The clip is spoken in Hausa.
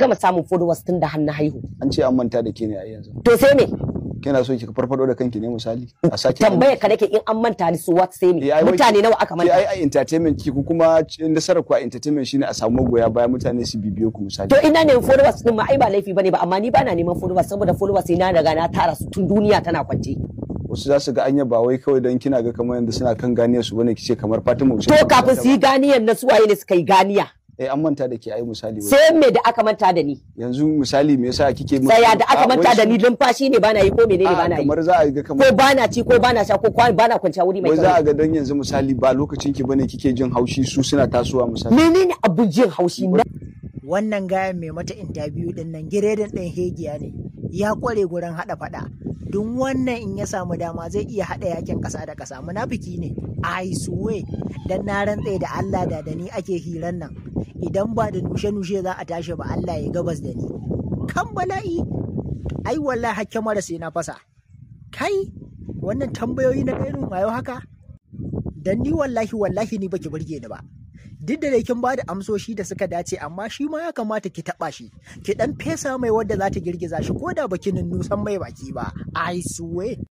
gama samun followers tun da hannu haihu an ce an manta da ke ne a yanzu to sai me kina so ki farfado da kanki ne misali a sake tambaya ka nake in an manta ni su what sai me Eh, ai, wai- mutane nawa aka ke manta ai a entertainment ki ku kuma c- nasarar ku a entertainment shine a samu magoya baya mutane su bibiyo ku misali to ina ne followers din ma ai ba laifi bane ba amma ni bana neman followers saboda followers sai na riga na tara su tun duniya tana kwance wasu za su ga anya ba wai kawai don kina ga kamar yadda suna kan ganiyar su bane kice kamar Fatima Hussein to kafin su yi ganiyan na suwaye ne suka yi ganiya eh an manta da ke ai misali wai. sai me da aka manta da ni yanzu misali me yasa kike mu- tsaya da aka Ah, manta wai da su- ni lumfashi ne bana yi ko menene ah, bana yi kamar za a ga kamar ko bana ci ko bana sha ko kwa- bana kwanciya wuri mai wai za tsaro a ga dan yanzu misali ba lokacin ki bane kike jin haushi su suna tasowa misali menene abun jin haushi na wannan gayan mai mata interview din nan giredin ɗin hegiya ne ya kware gurin haɗa faɗa don wannan in ya samu dama zai iya haɗa yakin ƙasa da ƙasa munafiki ne i swear dan na rantse da Allah da da ni ake hiran nan idan ba da nushe-nushe za a tashi ba Allah ya gabas da ni kan bala'i ai wallahi hakke mara sai na fasa kai wannan tambayoyi na irin wayo haka dan ni wallahi wallahi ni baki burge ni ba duk da dai kin bada amsoshi da suka dace amma shi ma ya kamata ki taba shi ki dan fesa mai wadda za ta girgiza shi ko da baki nusan mai baki ba i swear